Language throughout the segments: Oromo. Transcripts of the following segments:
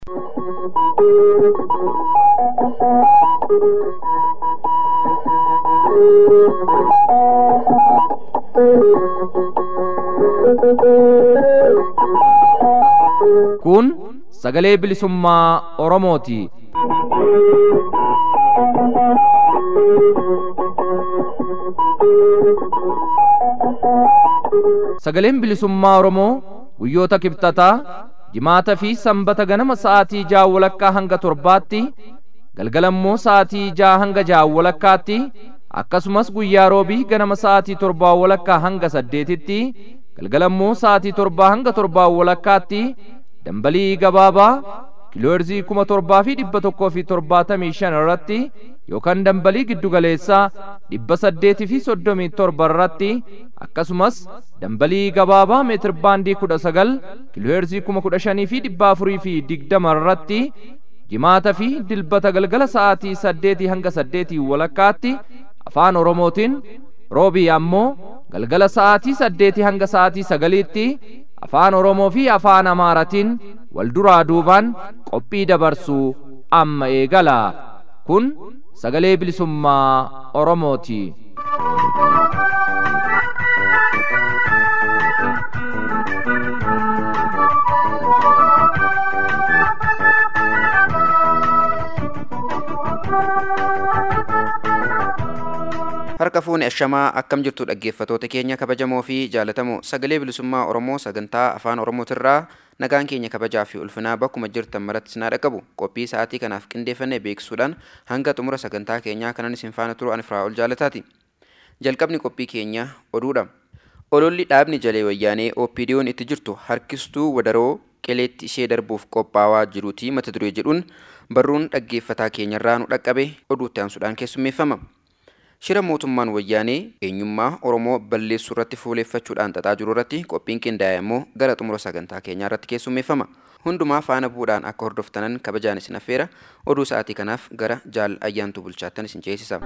Kun sagalee bilisummaa Oromooti. Sagaleen bilisummaa Oromoo guyyoota kibxataa jimaata fi sanbata ganama sa'aatii ja'a walakkaa hanga torbaatti galgalammoo sa'aatii ja'a hanga ja'a walakkaatti akkasumas guyyaa roobii ganama sa'aatii torbaa walakkaa hanga saddeetitti galgalammoo sa'aatii torbaa hanga torbaa walakkaatti dambalii gabaabaa kiilooherzii kuma torbaa fi dhibba tokkoo fi torbaatamii shan irratti yookaan dambalii giddugaleessaa dhibba saddeetii fi soddomii torba irratti akkasumas dambalii gabaabaa meetir baandii kudha sagal kiilooherzii kuma kudha shanii fi dhibba afurii fi digdama irratti jimaata fi dilbata galgala sa'aatii saddeetii hanga saddeetii walakkaatti afaan oromootiin roobii ammoo galgala sa'aatii saddeetii hanga sa'aatii sagaliitti afaan oromoo fi afaan amaaratiin wal duraa duubaan qophii dabarsuu amma eegala kun sagalee bilisummaa oromooti. harka fuune ashamaa akkam jirtu dhaggeeffatoota keenya kabajamoo fi jaalatamoo sagalee bilisummaa oromoo sagantaa afaan oromootirraa nagaan keenya kabajaa fi ulfinaa bakkuma jirtan maratti sinaa dhaqqabu qophii sa'aatii kanaaf qindeeffannee beeksisuudhaan hanga xumura sagantaa keenyaa kanan isin faana turu ani firaa ol jaalataati jalqabni qophii keenya oduudha ololli dhaabni jalee wayyaanee opdiyoon itti jirtu harkistuu wadaroo qeleetti ishee darbuuf qophaawaa jiruuti mata duree jedhuun barruun dhaggeeffataa keenyarraa nu dhaqqabe oduutti aansuudhaan keessummeeffama. shira mootummaan wayyaanee eenyummaa oromoo balleessuu irratti fuuleeffachuudhaan xaxaa jiru irratti qophiin qindaa'e immoo gara xumura sagantaa keenyaa irratti keessummeeffama hundumaa faana bu'uudhaan akka hordoftanan kabajaan isin affeera oduu sa'aatii kanaaf gara jaal ayyaantuu bulchaattan isin ceesisa.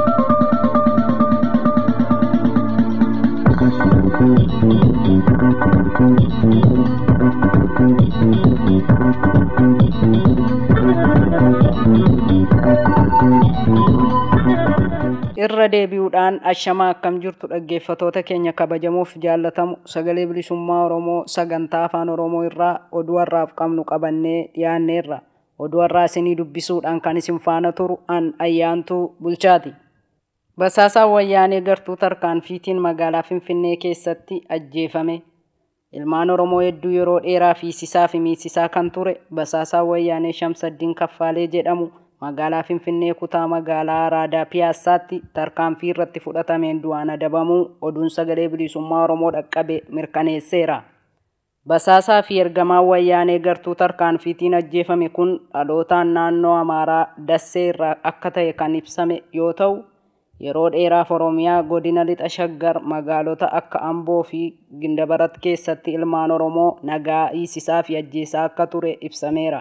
irra deebi'uudhaan ashamaa akkam jirtu dhaggeeffatoota keenya kabajamuuf jaallatamu sagalee bilisummaa oromoo sagantaa afaan oromoo irraa oduu har'aaf qabnu qabannee dhiyaanneerra oduu har'aa isinii dubbisuudhaan kan isin faana turu an ayyaantuu bulchaati. Basaasaan wayyaanee gartuu tarkaanfiitiin magaalaa Finfinnee keessatti ajjeefame. Ilmaan Oromoo hedduu yeroo dheeraa fiisisaa fi miisisaa kan ture basaasaan wayyaanee Shamsaddiin Kaffaalee jedhamu magaalaa Finfinnee kutaa magaalaa Araadaa Piyaassaatti tarkaanfii irratti fudhatameen du'aan adabamuu oduun sagalee bilisummaa Oromoo dhaqqabe mirkaneesseera. Basaasaa fi ergamaan wayyaanee gartuu tarkaanfiitiin ajjeefame kun dhalootaan naannoo Amaaraa Dassee irraa akka ta'e kan ibsame yoo ta'u, yeroo dheeraaf Oromiyaa godina lixa shaggar magaalota akka Amboo fi Gindabarat keessatti ilmaan Oromoo nagaa hiisisaa fi ajjeesaa akka ture ibsameera.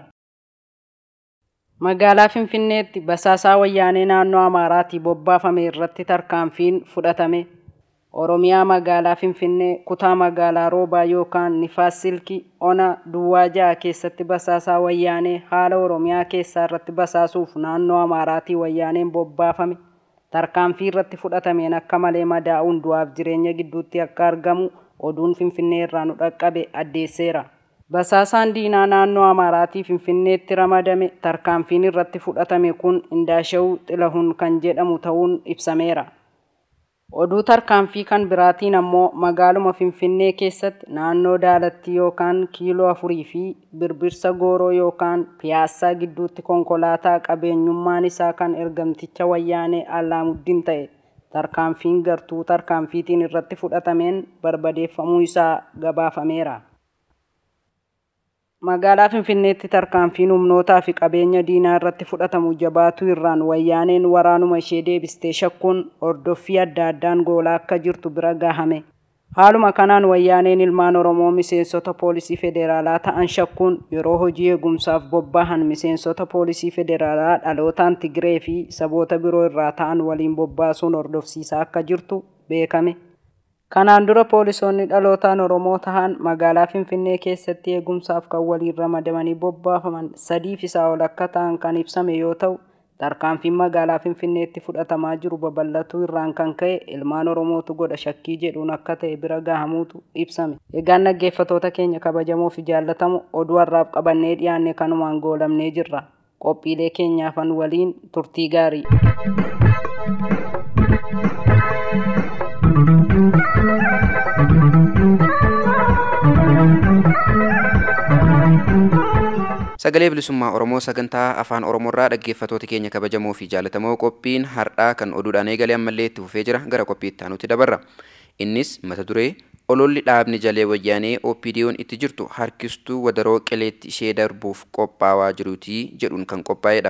Magaalaa Finfinneetti basaasaa wayyaanee naannoo Amaaraatii bobbaafame irratti tarkaanfiin fudhatame. Oromiyaa magaalaa Finfinnee kutaa magaalaa Roobaa yookaan Nifaas Silkii ona Duwwaa ja'a keessatti basaasaa wayyaanee haala Oromiyaa keessaa irratti basaasuuf naannoo Amaaraatii wayyaaneen bobbaafame. Tarkaanfii irratti fudhatameen akka malee madaa'uun du'aaf jireenya gidduutti akka argamu oduun Finfinnee irraa nu dhaqqabe addeesseera. Basaasaan diinaa naannoo Amaaraatii Finfinneetti ramadame tarkaanfiin irratti fudhatame kun Indaashawuu Xilahun kan jedhamu ta'uun ibsameera. Oduu tarkaanfii kan biraatiin ammoo magaaluma Finfinnee keessatti naannoo Daalattii yookaan kiiloo afurii fi birbirsa Gooroo yookaan Piyaassaa gidduutti konkolaataa qabeenyummaan isaa kan ergamticha wayyaanee Allaamuddin ta'e tarkaanfiin gartuu tarkaanfiitiin irratti fudhatameen barbadeeffamuu isaa gabaafameera. Magaalaa Finfinneetti tarkaanfiin humnootaa fi qabeenya diinaa irratti fudhatamu jabaatuu irraan wayyaaneen waraanuma ishee deebistee shakkuun hordoffii adda addaan goolaa akka jirtu bira gahame. Haaluma kanaan wayyaaneen ilmaan Oromoo miseensota poolisii federaalaa ta'an shakkuun yeroo hojii eegumsaaf bobbaahan miseensota poolisii federaalaa dhalootaan Tigree fi saboota biroo irraa ta'an waliin bobbaasuun hordofsiisaa akka jirtu beekame. Kanaan dura poolisoonni dhalootaan Oromoo tahan magaalaa Finfinnee keessatti eegumsaaf kan waliin ramadamanii bobbaafaman sadiif isaa ol akka ta'an kan ibsame yoo ta'u, tarkaanfiin magaalaa Finfinneetti fudhatamaa jiru babal'atuu irraan kan ka'e ilmaan Oromootu godha shakkii jedhuun akka ta'e bira gahamuutu ibsame. Egaan dhaggeeffatoota keenya kabajamoo fi jaallatamu oduu har'aaf qabannee dhiyaanne kanumaan goolamnee jirra. Qophiilee keenyaafan waliin turtii gaarii. Sagalee bilisummaa Oromoo sagantaa afaan Oromoorraa dhaggeeffatoota keenya kabajamoo fi jaallatamoo qophiin har'aa kan oduudhaan eegalee ammallee itti fufee jira gara qophii itti aanutti dabarra. Innis mata duree ololli dhaabni jalee wayyaanee OPDO'n itti jirtu harkistuu wadaroo qileetti ishee darbuuf qophaawaa jiruutii jedhuun kan qophaa'edha.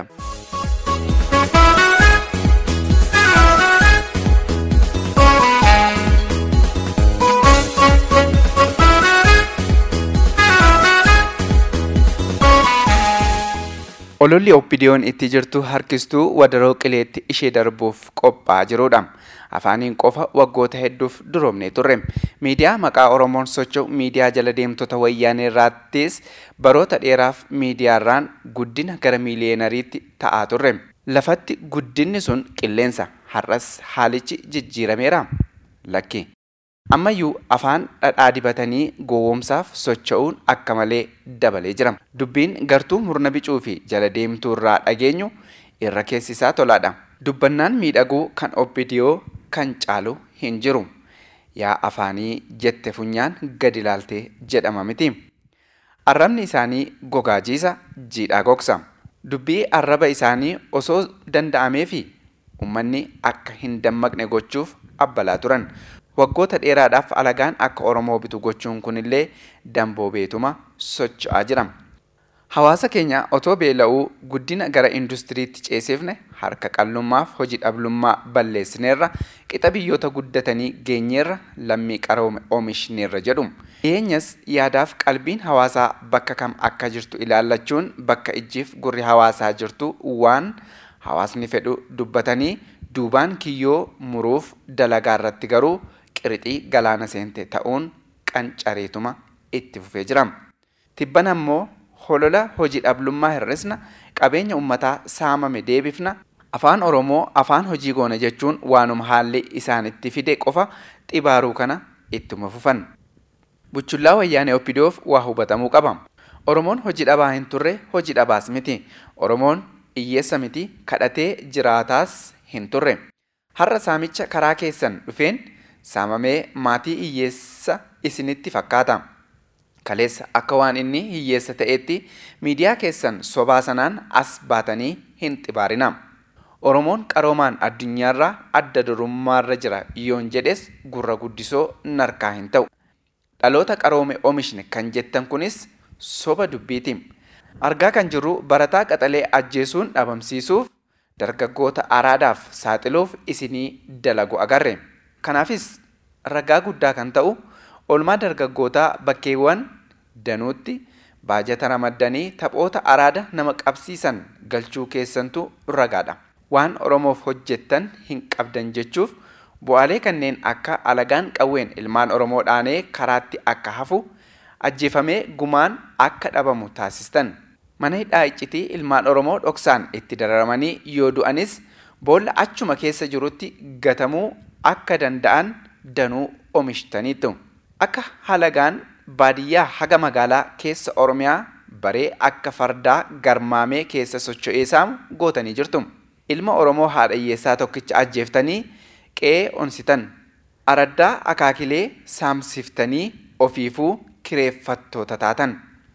Ololli OPDO'n itti jirtu harkistuu wadaroo qileetti ishee darbuuf qophaa'aa jirudha. Afaaniin qofa waggoota hedduuf duroomnee turre. Miidiyaa maqaa Oromoon socho'u miidiyaa jala deemtota wayyaanee irraattis baroota dheeraaf miidiyaarraan guddina gara miiliyeenariitti ta'aa turre. Lafatti guddinni sun qilleensa. Har'as haalichi jijjiirameera. Lakki. Ammayyuu afaan dhadhaa dibatanii gowwoomsaaf socho'uun akka malee dabalee jira. Dubbiin gartuu murna bicuu fi jala deemtuu irraa dhageenyu irra keessisaa tolaadha. Dubbannaan miidhaguu kan OPDO kan caalu hin jiru. Yaa afaanii jette funyaan gadi ilaaltee jedhama miti. Arrabni isaanii gogaa jiisa jiidhaa gogsa. Dubbii arraba isaanii osoo danda'amee fi uummanni akka hin dammaqne gochuuf abbalaa turan. waggoota dheeraadhaaf alagaan akka Oromoo bitu gochuun kunillee damboo beetuma socho'aa jira. Hawaasa keenya otoo beela'uu guddina gara industiriitti ceesifne harka qallummaaf hojii dhablummaa balleessineerra qixa biyyoota guddatanii geenyeerra lammii qaroome oomishneerra jedhu. Dhiyeenyas yaadaaf qalbiin hawaasaa bakka kam akka jirtu ilaallachuun bakka ijjiif gurri hawaasaa jirtu waan hawaasni fedhu dubbatanii duubaan kiyyoo muruuf dalagaa irratti garuu qirixii galaana seente ta'uun qancareetuma itti fufee jira. Tibban ammoo holola hojii dhablummaa hir'isna qabeenya uummataa saamame deebifna afaan Oromoo afaan hojii goona jechuun waanuma haalli isaanitti fide qofa xibaaruu kana ittuma fufan. Buchullaa wayyaanee Oppidoof waa hubatamuu qaba. Oromoon hojii dhabaa hin turre hojii dhabaas miti. Oromoon hiyyeessa miti kadhatee jiraataas hin turre. Har'a saamicha karaa keessan dhufeen saamamee maatii hiyyeessa isinitti fakkaata. Kaleessa akka waan inni hiyyeessa ta'etti miidiyaa keessan sobaa sanaan as baatanii hin xibaarina. Oromoon qaroomaan addunyaarraa adda durummaarra jira yoon jedhes gurra guddisoo narkaa hin ta'u. Dhaloota qaroome oomishne kan jettan kunis soba dubbiiti. Argaa kan jirru barataa qaxalee ajjeesuun dhabamsiisuuf dargaggoota araadaaf saaxiluuf isinii dalagu agarre. Kanaafis ragaa guddaa kan ta'u olmaa dargaggootaa bakkeewwan danuutti baajata ramaddanii taphoota araada nama qabsiisan galchuu keessantu ragaadha. Waan Oromoof hojjettan hin qabdan jechuuf bu'aalee kanneen akka alagaan qawween ilmaan Oromoo dhaanee karaatti akka hafu ajjeefamee gumaan akka dhabamu taasistan. Mana hidhaa iccitii ilmaan Oromoo dhoksaan itti dararamanii yoo du'anis boolla achuma keessa jirutti gatamuu akka danda'an danuu oomishtaniitu. Akka halagaan baadiyyaa haga magaalaa keessa Oromiyaa baree akka fardaa garmaamee keessa socho'ee saamu gootanii jirtu. Ilma Oromoo haadha hiyyeessaa tokkicha ajjeeftanii qe'ee onsitan. Araddaa akaakilee saamsiftanii ofiifuu kireeffattoota taatan.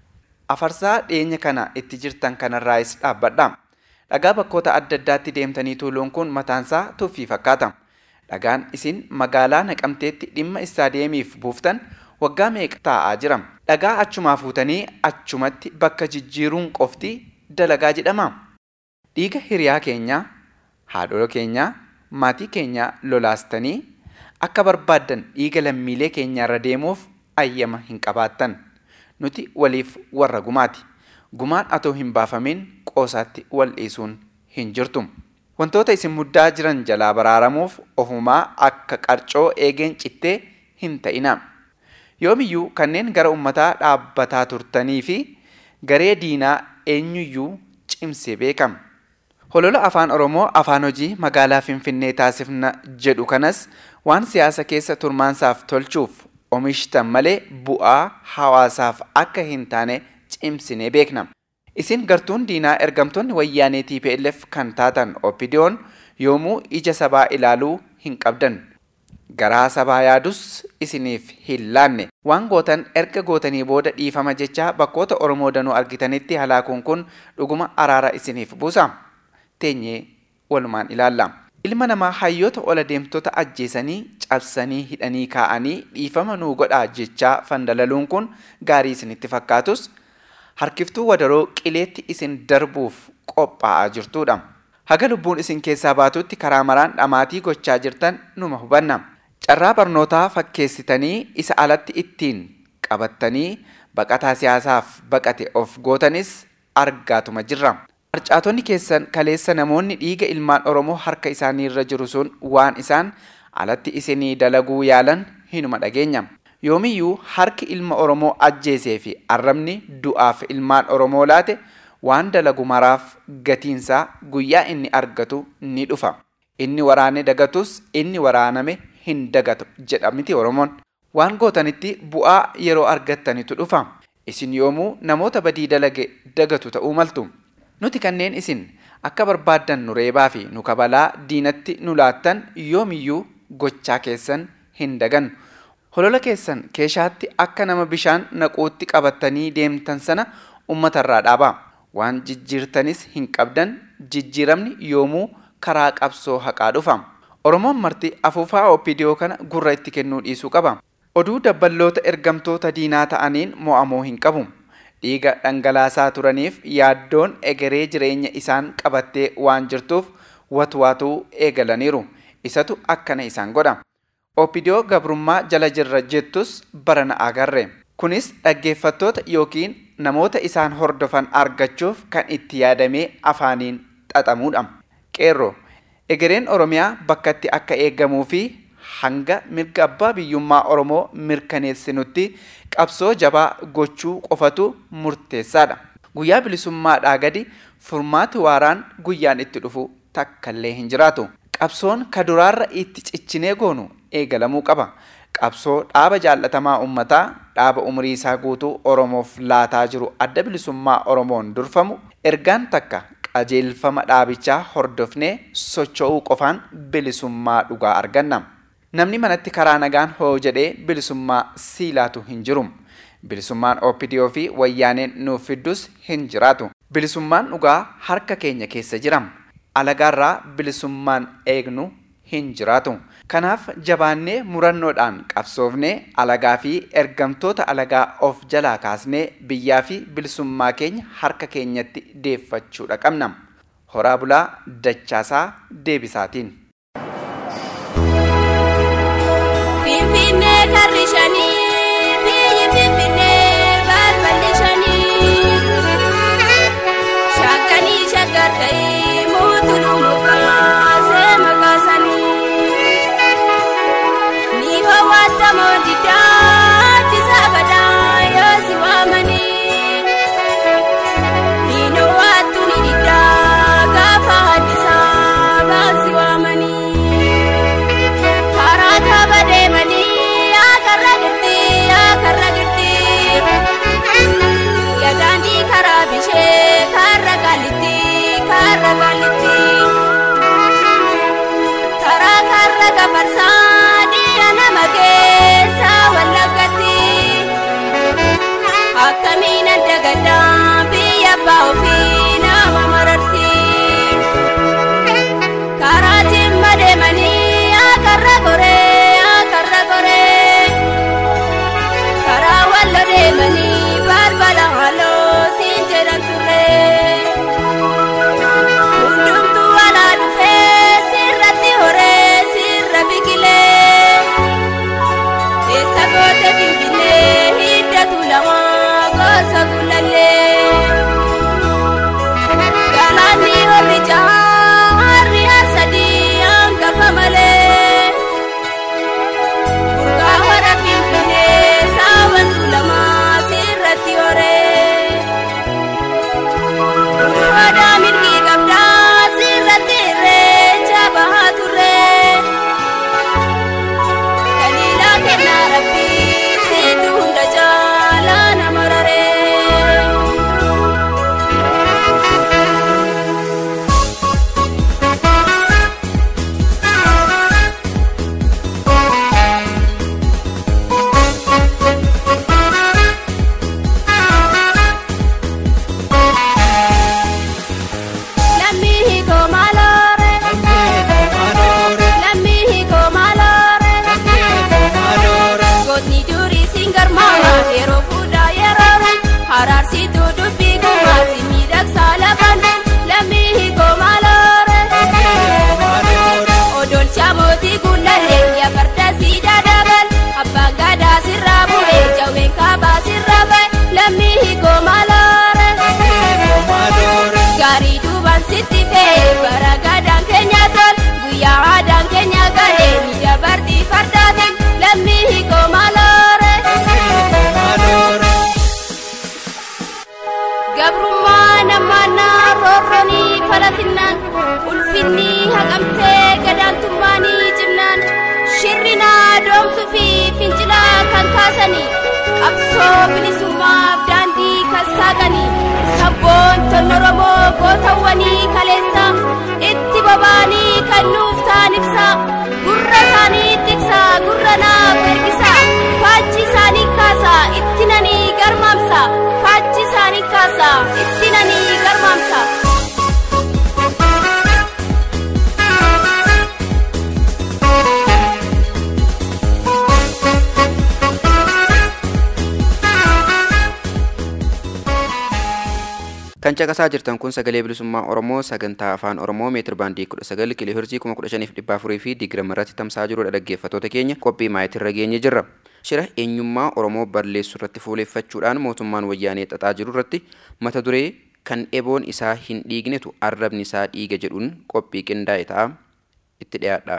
Afarsaa dhiyeenya kana itti jirtan kanarraayis dhaabbadha. Dhagaa bakkoota adda addaatti deemtanii tuuluun kun mataansaa tuffii fakkaata. Dhagaan isin magaalaa naqamteetti dhimma istaadeemiif buuftan waggaa meeqa taa'aa jira. Dhagaa achumaa fuutanii achumatti bakka jijjiiruun qofti dalagaa jedhama. Dhiiga hiriyaa keenyaa, haadholoo keenyaa, maatii keenyaa lolaastanii akka barbaaddan dhiiga lammiilee keenyaarra deemuuf ayyama hin qabaattan. Nuti waliif warra gumaati. Gumaan atoo hin baafamin qoosaatti wal dhiisuun hin jirtu. Wantoota isin muddaa jiran jalaa baraaramuuf ofumaa akka qarcoo eegeen cittee hin ta'ina. Yoomiyyuu kanneen gara ummataa dhaabbataa turtanii fi garee diinaa eenyuyyuu cimsee beekama. Holola afaan Oromoo afaan hojii magaalaa Finfinnee taasifna jedhu kanas waan siyaasa keessa turmaansaaf tolchuuf oomishtan malee bu'aa hawaasaaf akka hin taane cimsinee beekna. Isin gartuun diinaa ergamtoonni wayyaanee TPLF kan taatan OPDO'n yoomuu ija sabaa ilaaluu hin qabdan. Garaa sabaa yaadus isiniif hin laanne. Waan gootan erga gootanii booda dhiifama jechaa bakkoota Oromoo danuu argitanitti halaakuun kun dhuguma araara isiniif buusa. Teenyee walumaan ilaalla. Ilma namaa hayyoota ola deemtota ajjeesanii cabsanii hidhanii kaa'anii dhiifama nuu godhaa jechaa fandalaluun kun gaarii isinitti fakkaatus harkiftuu wadaroo qileetti isin darbuuf qophaa'aa jirtudha. Haga lubbuun isin keessaa baatutti karaa maraan dhamaatii gochaa jirtan numa hubanna. Carraa barnootaa fakkeessitanii isa alatti ittiin qabattanii baqataa siyaasaaf baqate of gootanis argaatuma jirra. Harcaatonni keessan kaleessa namoonni dhiiga ilmaan Oromoo harka isaanii irra jiru sun waan isaan alatti isinii dalaguu yaalan hinuma dhageenya. Yoomiyyuu harki ilma Oromoo ajjeesee fi arrabni du'aaf ilmaan Oromoo laate waan dalagu maraaf gatiinsaa guyyaa inni argatu ni dhufa. Inni waraane dagatus inni waraaname hin dagatu jedha miti Oromoon. Waan gootanitti bu'aa yeroo argattanitu dhufa. Isin yoomuu namoota badii dalage dagatu ta'uu maltu. Nuti kanneen isin akka barbaaddan nu reebaa fi nu kabalaa diinatti nu laattan yoomiyyuu gochaa keessan hin dagannu. Holola keessan keeshaatti akka nama bishaan naquutti qabattanii deemtan sana uummatarraa dhaabaa. Waan jijjiirtanis hin qabdan jijjiiramni yoomuu karaa qabsoo haqaa dhufa. Oromoon marti afuufaa OPDO kana gurra itti kennuu dhiisuu qaba. Oduu dabballoota ergamtoota diinaa ta'aniin mo'amuu hin qabu. Dhiiga dhangalaasaa turaniif yaaddoon egeree jireenya isaan qabattee waan jirtuuf watwaatuu eegalaniiru. Isatu akkana isaan godha. OPDO gabrummaa jala jirra jettus barana agarre. Kunis dhaggeeffattoota yookiin namoota isaan hordofan argachuuf kan itti yaadamee afaaniin xaxamuudha. Qeerroo egereen Oromiyaa bakka itti akka eegamuu fi hanga mirga abbaa biyyummaa Oromoo mirkaneessinutti qabsoo jabaa gochuu qofatu murteessaadha. Guyyaa bilisummaadhaa gadi furmaati waaraan guyyaan itti dhufu takkallee hin jiraatu. Qabsoon kaduraarra itti ciccinee goonu eegalamuu qaba. Qabsoo dhaaba jaallatamaa uummataa dhaaba umurii isaa guutuu Oromoof laataa jiru adda bilisummaa Oromoon durfamu ergaan takka qajeelfama dhaabichaa hordofnee socho'uu qofaan bilisummaa dhugaa arganna. Namni manatti karaa nagaan hoo jedhee bilisummaa siilaatu hin jiru. Bilisummaan OPDO fi wayyaaneen nuuf fiddus hin jiraatu. Bilisummaan dhugaa harka keenya keessa jira. Alagaarraa bilisummaan eegnu hin jiraatu. Kanaaf jabaannee murannoodhaan qabsoofnee alagaa fi ergamtoota alagaa of jalaa kaasnee biyyaa fi bilisummaa keenya harka keenyatti deeffachuudha qabna. Horaa bulaa dachaasaa deebisaatiin. Finfinnee karri shanii biyyi Finfinnee balballi shanii shakkanii shakkar ta'ee mootummaa mukaa seema kaasanii ni hawwatamoo diddaatti saabadaa yoo si waamanii hin hawwattu ni diddaa gaafa haddisaa baasi waamanii. karaa kaaba deemanii akarra girti akarra girti yadaandii karaa bishee karra gaalitti karra gaalitti karaa karra gafarsaa dhiya nama keessa wallaggatti akkamiin adda gaddaa biyya abbaa ofii nama mararti. karaatiin madeemanii akarra goree akarra goree karaa wallo deemanii balbala halloo siin jedhan turre hundumtuu walaa dhufee sirratti horee sirra biqilee eessa goote finfinnee hiddatu lama gosa gullallee. kan sitti fe'e bara gadaan keenya tol guyyaa aadaan keenya galee ni dabartii fardaatiin lammii hiikoo maaloore. Gabrummaa namaannaa roorroonii falatinnaan ulfinni haqamtee gadaantummaanii cimnaan shirrinaa doomsuu fi fincilaa kan kaasanii qabsoo bilisummaaf daandii kan saaqanii sabboon oromoo gootawwanii kaleessa itti bobaanii kan nuuf ta'an ibsa gurra isaanii tiksa gurra naaf ergisa faachi isaanii kaasa itti nanii garmaamsa faachi isaanii kaasa itti nanii garmaamsa. Kan caqasaa jirtan kun sagalee bilisummaa Oromoo sagantaa afaan Oromoo meetir baandii 19 kiiloo hirzii 15,400 fi diigirama irratti tamsa'aa jirudha dhaggeeffattoota keenya qophii maayitirra geenye jirra. Shira eenyummaa Oromoo balleessuu irratti fuuleeffachuudhaan mootummaan wayyaanee xaxaa jiru irratti mata duree kan eboon isaa hin dhiignetu arrabni isaa dhiiga jedhuun qophii qindaa'e ta'a itti dhiyaadha.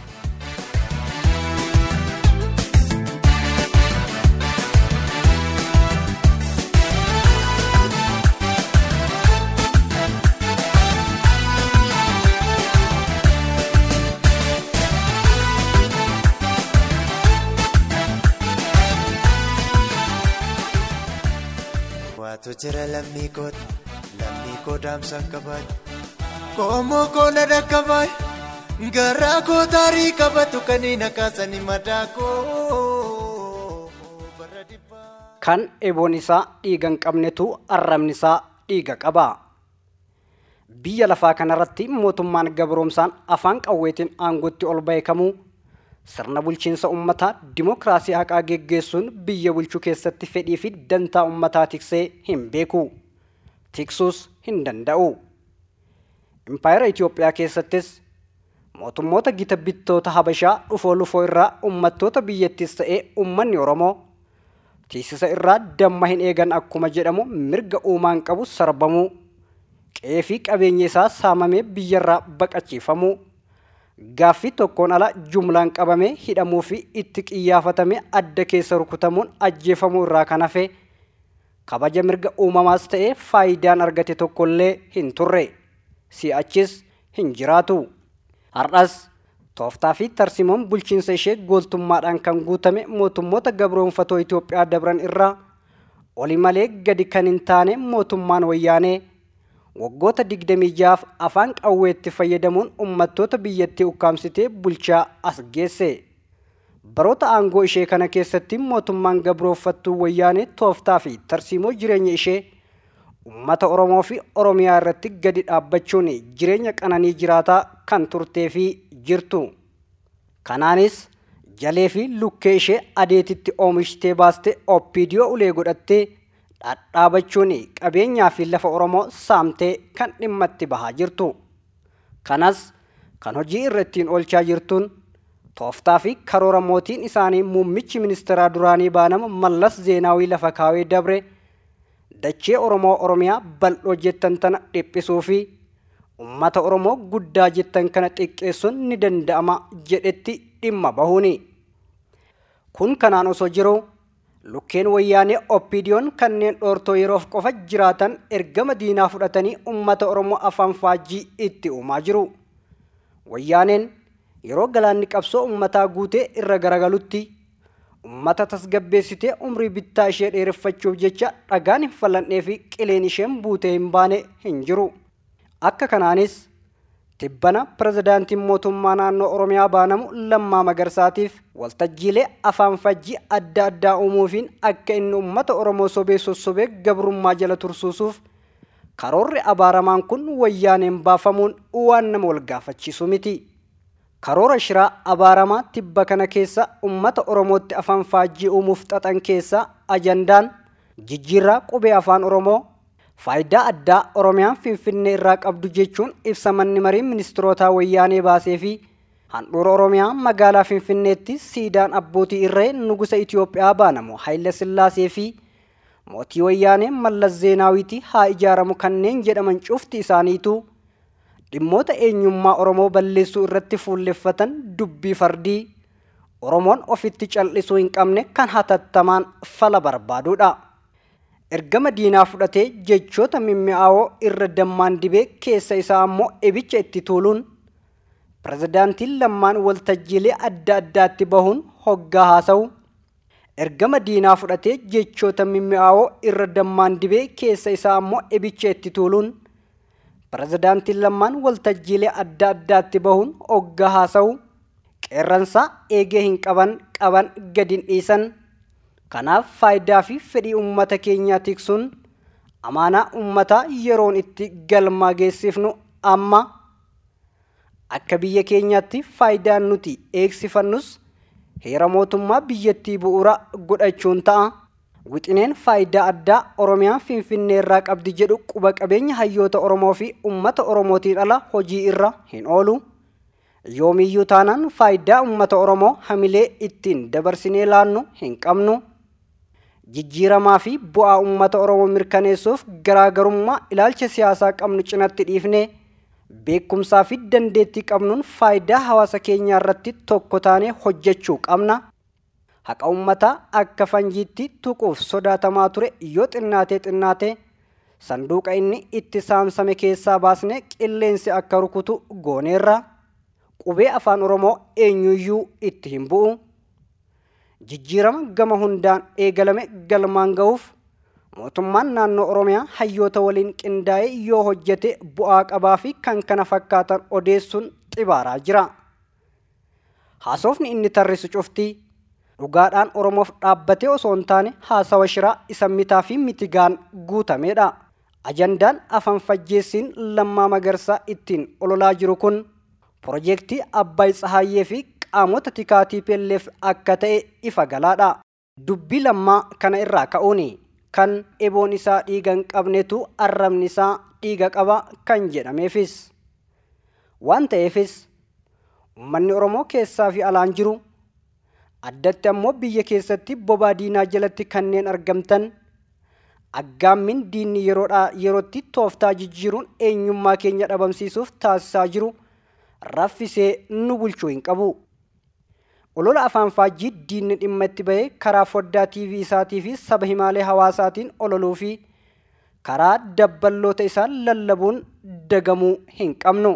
Waatu jira lammii kooti lammii koo daamsa qabaatu koomoo koo na dhaqqabaay garaa koo taarii qabatu kaniin akaasanii madaa koo bara dhibbaa. kan eboon isaa dhiiga hin qabnetu arrabni isaa dhiiga qaba. Biyya lafaa kanarratti mootummaan gabroomsaan afaan qawweetiin aangootti ol beekamu sirna bulchiinsa ummataa dimokiraasii haqaa geggeessuun biyya bulchuu keessatti fedhii fi dantaa ummataa tiksee hin beeku. Tiksuus hin danda'u. Impaayera Itoophiyaa keessattis mootummoota gita bittoota Habashaa dhufoo lufoo irraa ummattoota biyyattiis ta'ee ummanni Oromoo tiisisa irraa damma hin eegan akkuma jedhamu mirga uumaan qabu sarbamuu qe'ee fi qabeenya isaa saamamee biyyarraa baqachiifamuu gaaffii tokkoon ala jumlaan qabamee hidhamuu fi itti qiyyaafatamee adda keessa rukutamuun ajjeefamuu irraa kan hafe kabaja mirga uumamaas ta'ee faayidaan argate tokkollee hin turre si'achis hin jiraatu har'as tooftaa fi tarsimoon bulchiinsa ishee gooltummaadhaan kan guutame mootummoota gabroonfatoo Itoophiyaa dabran irraa oli malee gadi kan hin taane mootummaan wayyaanee waggoota digdamii jaaf afaan qawweetti fayyadamuun ummattoota biyyattii ukkaamsitee bulchaa as geesse. Baroota aangoo ishee kana keessatti mootummaan gabroonfattuu wayyaanee tooftaa fi tarsiimoo jireenya ishee ummata Oromoo fi Oromiyaa irratti gadi dhaabbachuun jireenya qananii jiraataa kan turtee fi jirtu. Kanaanis jalee fi lukkee ishee adeetitti oomishtee baaste oppiidiyoo ulee godhattee dhadhaabachuun qabeenyaa fi lafa Oromoo saamtee kan dhimma itti bahaa jirtu. Kanas kan hojii irra ittiin oolchaa jirtuun tooftaa fi karoora mootiin isaanii muummichi ministeeraa duraanii baanama mallas zeenaawii lafa kaawee dabre dachee Oromoo Oromiyaa bal'oo jettan tana dhiphisuu fi ummata Oromoo guddaa jettan kana xiqqeessuun ni danda'ama jedhetti dhimma bahuuni. Kun kanaan osoo jiru lukkeen wayyaanee oppiidiyoon kanneen dhoortoo yeroof qofa jiraatan ergama diinaa fudhatanii ummata Oromoo afaan faajjii itti uumaa jiru. Wayyaaneen yeroo galaanni qabsoo ummataa guutee irra garagalutti ummata tasgabbeessitee umrii bittaa ishee dheereffachuuf jecha dhagaan hin fal'annee fi qileen isheen buutee hin baane hin jiru. Akka kanaanis tibbana pirezidaantiin mootummaa naannoo Oromiyaa baanamu Lammaa Magarsaatiif waltajjiilee afaan fajjii adda addaa uumuufiin akka inni uummata Oromoo sobee sossobee gabrummaa jala tursuusuuf karoorri abaaramaan kun wayyaaneen baafamuun waan nama wal gaafachiisu miti. Karoora shiraa abaaramaa tibba kana keessa uummata Oromootti afaan faajjii uumuuf xaxan keessa ajandaan jijjiirraa qubee afaan Oromoo faayidaa addaa Oromiyaan Finfinnee irraa qabdu jechuun ibsa manni marii ministirootaa wayyaanee baasee fi handhuura Oromiyaa magaalaa Finfinneetti siidaan abbootii irree nugusa Itoophiyaa baanamu Haayile Sillaasee fi mootii wayyaanee Mallas Zeenaawiiti haa ijaaramu kanneen jedhaman cufti isaaniitu dhimmoota eenyummaa oromoo balleessuu irratti fuulleffatan dubbii fardii oromoon ofitti cal'isuu hin qabne kan hatattamaan fala barbaaduudha ergama diinaa fudhatee jechoota mimmi'aawoo irra dammaan dibee keessa isaa ammoo ibicha itti tuuluun pirezidaantiin lammaan waltajjiilee adda addaatti bahuun hoggaa haasa'u ergama diinaa fudhatee jechoota mimmi'aawoo irra dammaan dibee keessa isaa ammoo ibicha itti tuuluun pirezidaantiin lammaan waltajjiilee adda addaatti bahuun hoggaa haasa'u qeerransaa eegee hin qaban qaban gadin dhiisan kanaaf faayidaa fi fedhii ummata keenyaa tiksuun amaanaa ummataa yeroon itti galmaa geessifnu amma akka biyya keenyaatti faayidaan nuti eegsifannus heera mootummaa biyyattii bu'uura godhachuun ta'a wixineen faayidaa addaa oromiyaan finfinnee irraa qabdi jedhu quba qabeenya hayyoota oromoo fi ummata oromootiin ala hojii irra hin oolu yoomiyyuu taanaan faayidaa ummata oromoo hamilee ittiin dabarsinee laannu hin qabnu jijjiiramaa fi bu'aa ummata oromoo mirkaneessuuf garaagarummaa ilaalcha siyaasaa qabnu cinatti dhiifne beekumsaa fi dandeettii qabnuun faayidaa hawaasa keenyaa irratti tokko taanee hojjechuu qabna haqa ummataa akka fanjiitti tuquuf sodaatamaa ture yoo xinnaatee xinnaate sanduuqa inni itti saamsame keessaa baasne qilleensi akka rukutu gooneerra qubee afaan oromoo eenyuyyuu itti hin bu'u jijjiirama gama hundaan eegalame galmaan ga'uuf mootummaan naannoo oromiyaa hayyoota waliin qindaa'ee yoo hojjete bu'aa qabaa fi kan kana fakkaatan odeessuun xibaaraa jira haasofni inni tarrisu cuftii dhugaadhaan oromoof dhaabbatee osoo hin taane haasawa shiraa isa mitaa fi mitigaan guutameedha ajandaan afaan fajjeessiin lammaa magarsaa ittiin ololaa jiru kun Piroojeektii Abbaay Tsahaayyee fi qaamota tikaatii pelleef akka ta'e ifa galaadha. Dubbii lammaa kana irraa ka'uuni kan eboon isaa dhiiga hin qabnetu arrabni isaa dhiiga qaba kan jedhameefis. Waan ta'eefis uummanni Oromoo keessaa fi alaan jiru addatti ammoo biyya keessatti bobaa diinaa jalatti kanneen argamtan aggaammin diinni yeroodhaa yerootti tooftaa jijjiiruun eenyummaa keenya dhabamsiisuuf taasisaa jiru. raffisee nu bulchuu hin qabu. Olola afaan faajjii diinni dhimma itti bahee karaa foddaa TV isaatii fi saba himaalee hawaasaatiin ololuu fi karaa dabballoota isaa lallabuun dagamuu hin qabnu.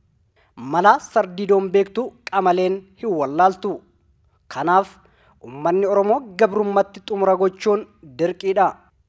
Malaa sardiidoon beektu qamaleen hin wallaaltu. Kanaaf uummanni Oromoo gabrummatti xumura gochuun dirqiidha.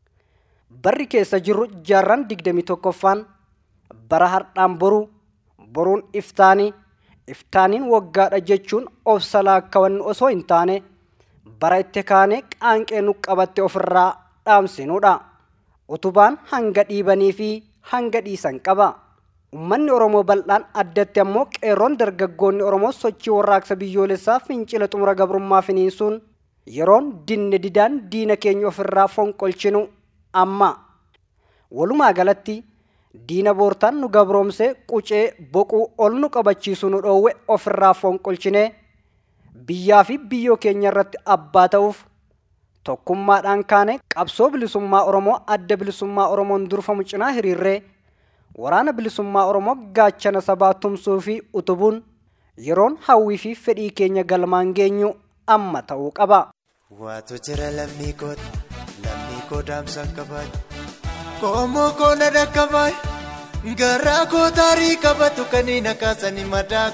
Barri keessa jirru jaarraan digdamii tokkoffaan bara hardhaan boruu boruun iftaanii iftaaniin waggaadha jechuun obsa laakkawannu osoo hin taane bara itti kaane qaanqee nu qabatte ofirraa dhaamsinuudha. Utubaan hanga dhiibanii fi hanga dhiisan qaba. Uummanni Oromoo bal'aan addatti ammoo qeerroon dargaggoonni Oromoo sochii warraaqsa biyyoolessaa fincila xumura gabrummaa finiinsuun yeroon dinne didaan diina keenya ofirraa fonqolchinu amma. Walumaa galatti diina boortaan nu gabroomse qucee boquu ol nu qabachiisu nu dhoowwe ofirraa fonqolchine biyyaa fi biyyoo keenya irratti abbaa ta'uuf tokkummaadhaan kaane qabsoo bilisummaa oromoo adda bilisummaa oromoon durfamu cinaa hiriirree waraana bilisummaa oromoo gaachana sabaa tumsuu fi utubuun yeroon hawwii fi fedhii keenya galmaan geenyu amma ta'uu qaba. Waatu jira lammii kooti lammii koo daamsa qabaatu. Koomoo koona dhaqqabaa garaa koo taarii qabatu kaniin akaasanii madaa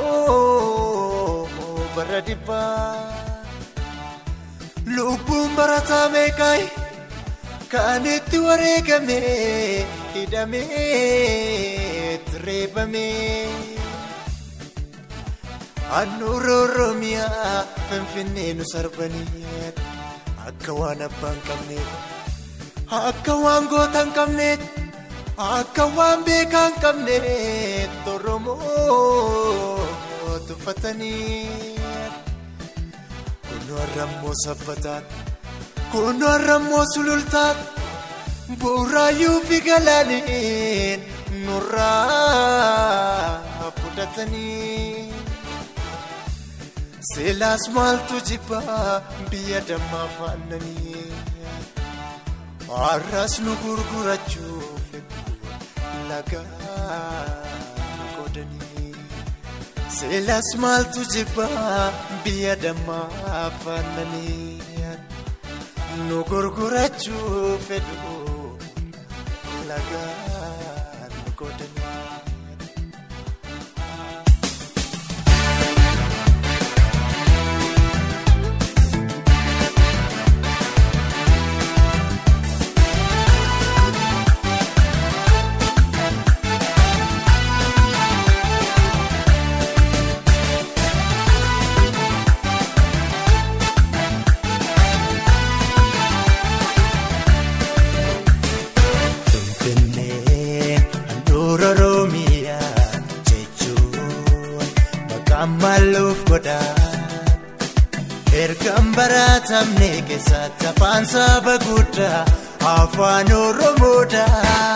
koo bara dhibbaa. Lubbuun barataa meeqaa kan itti wareegame hidhamee reebame. Annuura Oromiyaa Finfinnee nu sarbanii akka waan abbaan qabneef. Akka waan goota hin qabneet akka waan beekaa hin qabneet Oromoo tuffatanii. Kunoo har'ammoo sabbataan kunoo har'ammoo sulultaan bu'uuraayyuu fi galaaniin nurraa fudhatanii. Seelaas maaltu jibbaa biyya dammaa faannanii. Har'as nu gurgurachuuf lagaa qoodanii seelas maaltu jibbaa biyya dammaa afaananii nu gurgurachuu fedhu lagaan qoodanii. Finfinnee handhuura Oromiyaa jechuun maqaan maalluuf godha. Ergaan baratamne keessatti afaan saba guddaa afaan Oromoodha.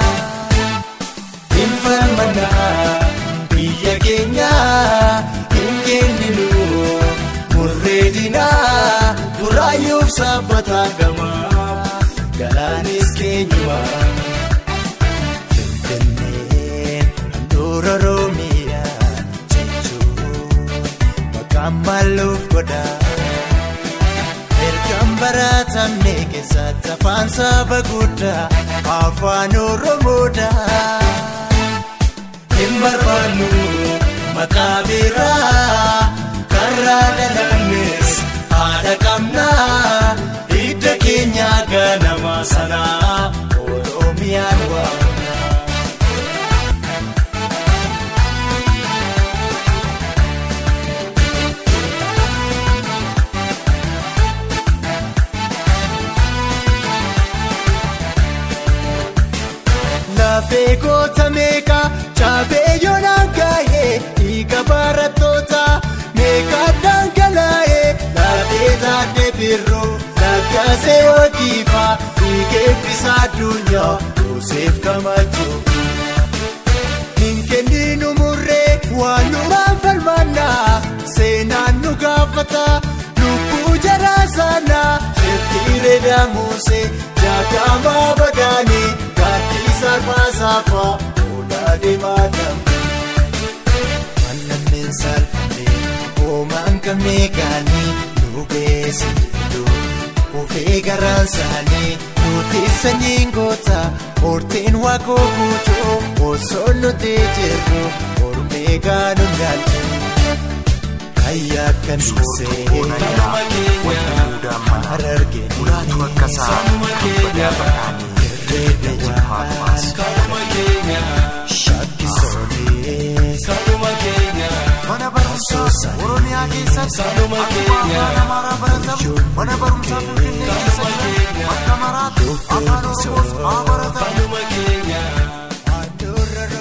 Infalmanaa biyya keenya hin kenninu murree dinaa buraayyuuf sabbata gamaa galaanis keenyumaa. Finfinneen handhuura Oromiyaa jechuun maqaan maalluuf godha. Ergaan baratamne keessatti afaan saba guddaa afaan Oromoodha. Hin barbaannu maqaa biraa karraa dhalannes haadha qabnaa hidda keenya ganama sanaa Oromiyaan waamna. Lafee goota meeqa cabee yoonaan gaa'ee dhiiga barattoota meeqa dhangalaa'ee lafee taatee birroo lakkaasee hojiifa dhiiga eebbisa addunyaa Yoseef Kamachoo. Hin kenninu murree waan nuraan falmannaa seenaan nu gaafata lubbuu jaraa sanaa sheffiiree daamusee jaakamaa bagaanii gaaddisa arfaasaafaa oolaa deemaa dambe. Manneen salphannee hoomaan qabnee gaanii nu beesse iddoo ofee garaan saanii nuti sanyiin goota horteen waaqoo guutuu osoo nuti jirru ormee gaanuun galchu. Ayyaa kan duusee harargee irree dawaan shakkisoonee Mana barumsaa Oromiyaa keessatti akkuma afaan Amaaraa baratamu mana barumsaa Finfinnee keessatti akka maraatti afaan Oromoos haa baratamu. handhuura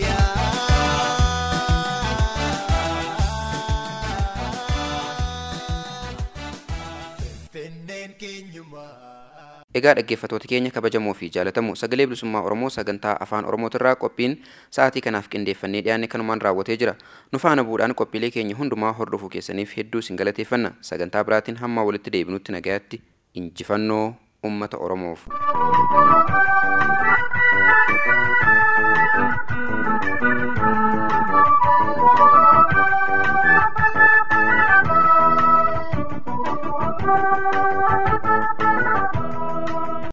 Oromiyaa Finfinneen keenyumaa. Egaa dhaggeeffattoota keenya kabajamoo fi jaalatamoo sagalee bilisummaa Oromoo sagantaa afaan Oromootirraa qophiin sa'aatii kanaaf qindeeffannee dhiyaanne kanumaan raawwatee jira. Nu faana bu'uudhaan qophiilee keenya hundumaa hordofuu keessaniif hedduu isin galateeffanna. Sagantaa biraatiin hamma walitti deebinutti nagayaatti injifannoo uummata Oromoof.